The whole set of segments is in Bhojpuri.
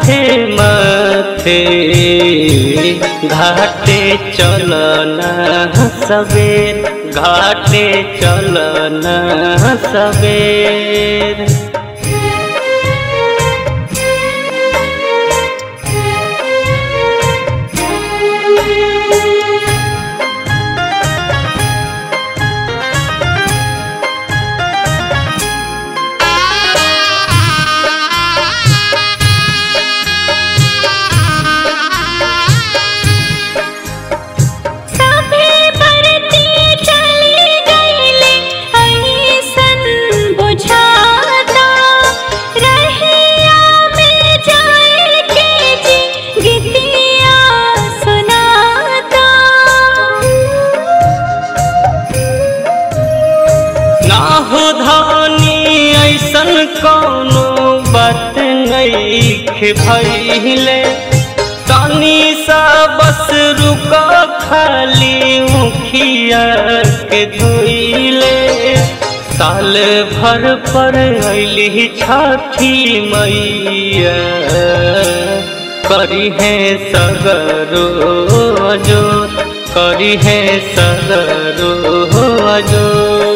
हाथे माथे घाटे चलना सवेर घाटे चलना सवेर सभे बरती चली गईले अइसन बुझाता रहिया में जाए के जी गीतिया सुनाता ना हो धानी ऐसन कौनो बात नईखे भइले तनी सा बस रुक खाली मुखिया के धोइले साल भर पर अली छठी मैया करी है सगरो अजोर करी है सगरो अजोर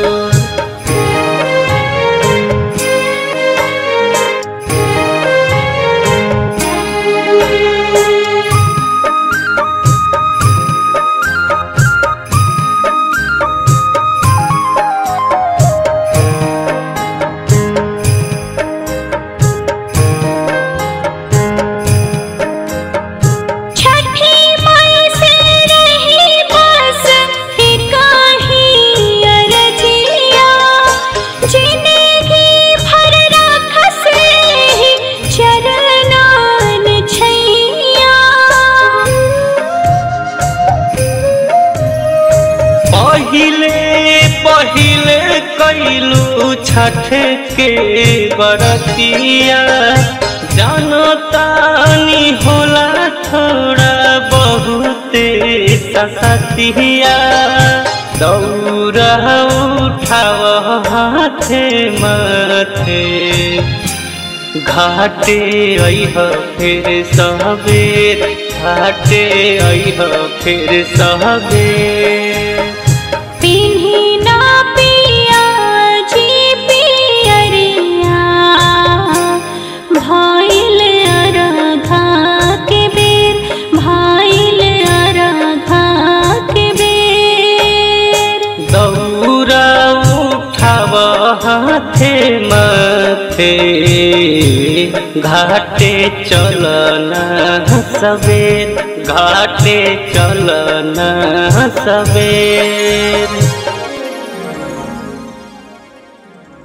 छठी माई से रही बस ही अरजिया जिंदगी भर राखस ही चरनान छैया पहिले पहिले कैलू छठ के बरतिया जानतानी होला थोड़ा बहुते ससतिया दौड़ा उठाव हाथे माथे घाटे अइह फिर सहबेर घाटे अइह फिर सहबेर पिन्ही ना पिया जी पियरिया भाइल अरघा के बेर भाइल अरघा के बेर दौरा उठाव हाथे माथे घाटे चलना सवेर घाटे चलना सवेर